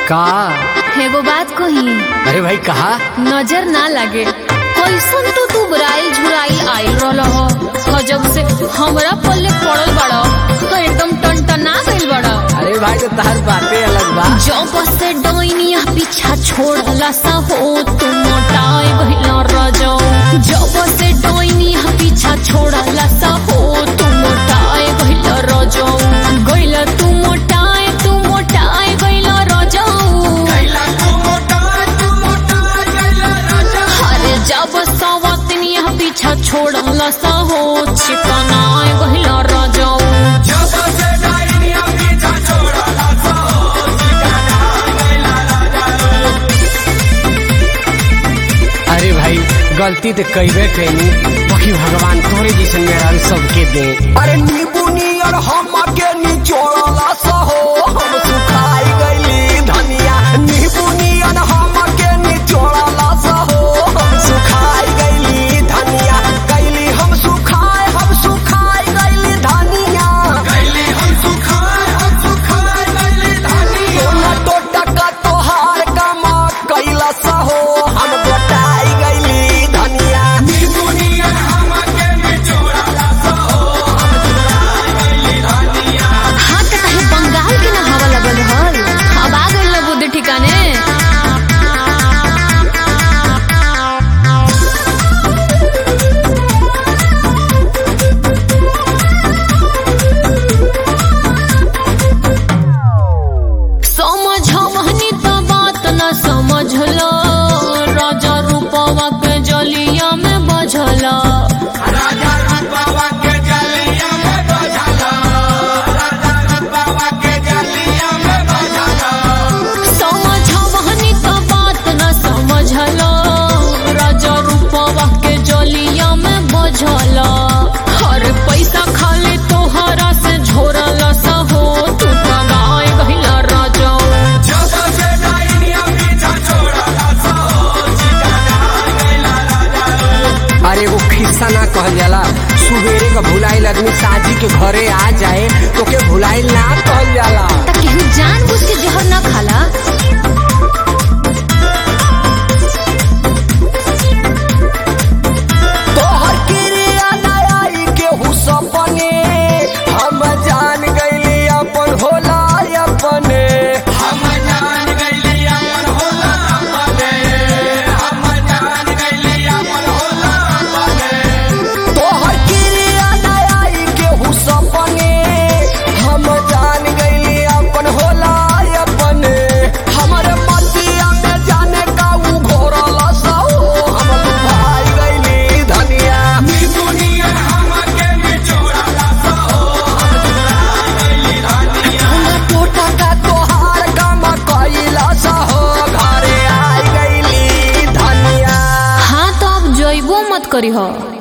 का एगो बात कही अरे भाई कहा नजर ना लगे कैसन तू तू बुराइल झुराइल आइल रहल हो ह जब से हमरा पल्ले पड़ल बड़ा तो एकदम टनटना गइल बड़ा अरे भाई तो तार बातें अलग बा जब से डोइनिया पीछा छोड़ला सा हो तू मोटाए गइल रजो जब से डोइनिया पीछा छोड़ला सा हो तू मोटाए गइल रजो गइल तू मोटाए तू मोटाए गइल रजो अरे जब सवतनिया पीछा छोड़ला सा हो चिकनाए गइल रजो अरे भाई गलती तो कैबे कैनी बाकी भगवान तोरे जैसे मेरा सबके दे अरे नींबू नियर हम के निचोड़ला सहो हम सुखाई गईली धनिया नींबू नियर हम के निचोड़ला सहो हम सुखाई गईली धनिया गईली हम सुखाए हम सुखाई गईली धनिया गईली हम सुखाए हम सुखाई गईली धनिया तो टका तोहार कमा कैला सहो हम गोटाई गईली धनिया नींबू नियर हम के निचोड़ला सहो हाँ तो कहीं बंगाल के ना हवा लगल हल अब आ गइल ना बुद्धि ठिकाने समझवनी तो बात न समझलो राजा रूपवा के जलिया में बझला राजा बाबा के जलिया में बजाला राजा बाबा के जलिया में बजाला समझवनी तो बात न समझलो राजा रूपवा के जलिया में बझला हर पैसा खाली तोहरा से झोरला सा हो तू कमाए गहिला राजा जब से डाइनिया पीछा छोड़ा अरे वो खिस्सा ना कहल जाला सुबेरे का भुलाइल आदमी साजी के घरे आ जाए तो के भुलाइल ना कहल जाला त केहू जान बुझ के जहर ना खाला तोहर क्रिया नयाई के हु सपने हम जान गईली अपन होला अपने हम जान गईली अपन होला अपने हम जान गईली अपन होला अपने तोहर क्रिया नयाई के हु सपने हम जान गईली अपन होला अपने हमरे मतिया में जाने का उ घोरला साहो हम भाई गईली धनिया दुनिया हम के निचोड़ला साहो हमरा टोटा का तोहार काम कइला साहो घरे आई गईली धनिया हाँ तो अब जइबो मत करी हो